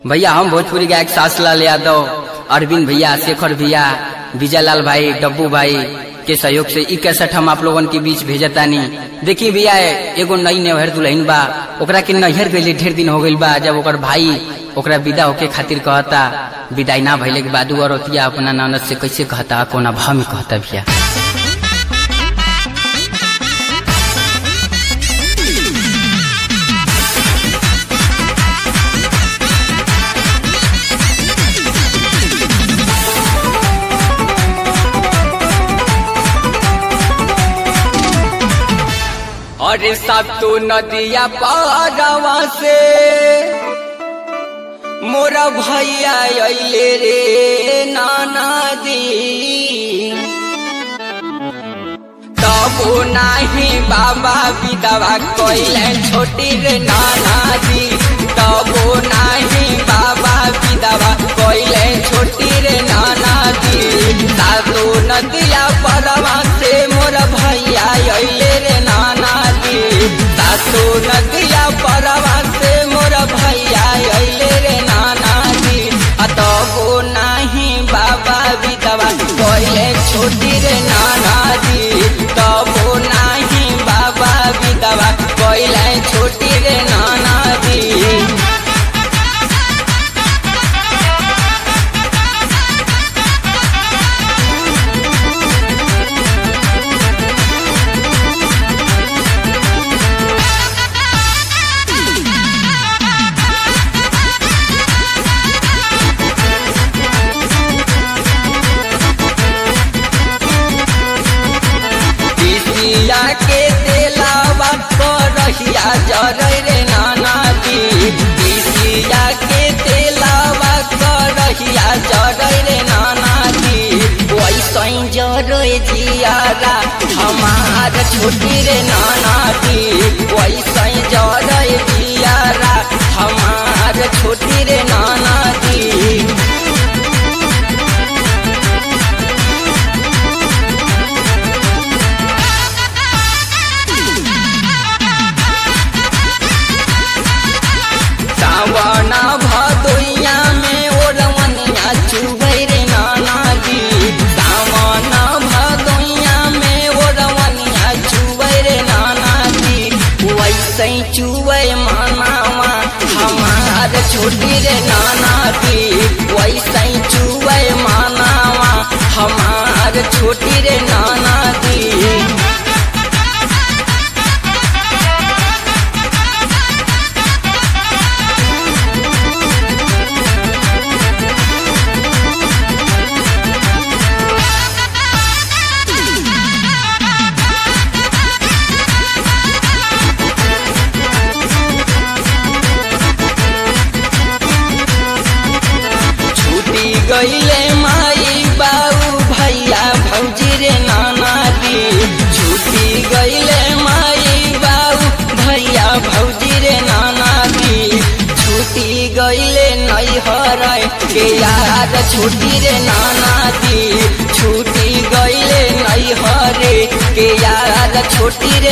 भैया हम भोजपुरी गायक सासलाल यादव अरविंद भैया शेखर भैया विजय लाल भाई डब्बू भाई के सहयोग से ई कैसेट हम आप लोगन के बीच भेजतानी देखी भैया एगो नई नेहर दुल्हन बा ओकरा के नैहर गईले ढेर दिन हो गइल बा जब ओकर भाई ओकरा विदा होके खातिर कहता विदाई ना भइले के बाद उ औरतिया अपना ननद से कैसे कहता कोना भाव में कहता भैया अरे सब तो नदिया पारवा से मोरा भैया अइले रे नाना दी तबो नाही बाबा विधवा कइले छोटी रे नाना दी तबो नाही बाबा विधवा कइले छोटी रे नाना दी सातो नदिया परवा से मोर भैया अइले रे नाना दी सातो नदिया परवा से मोर भैया अइले रे नाना दी अतबो नाही बाबा विधवा कइले छोटी रे नाना दी तबो नाही बाबा विधवा कइले छोटी रे नाना दी पिसिया के तेलावा करहिया जरै रे नाना दी पिसिया के तेलावा करहिया जरै रे नाना दी वैसै जरै जियारा हमार छोटी रे नाना दी वैसै जरै जियारा हमार छोटी रे नाना दी सावना भदोइया में ओरवनिया चुबै रे नाना दी सावना भदोइया में ओरवनिया चुबै रे नाना दी वैसे चुबै मानावा हमार छोटी रे नाना दी वैसे चुबै मानावा हमार छोटी रे नाना दी छूटी गईले माई बाऊ भैया भौजी रे नाना दी छूटी गईले माई बाऊ भैया भौजी रे नाना दी छूटी गईले नैहर के यार छूटी रे नाना दी छूटी गईले नैहर के यार छोटी रे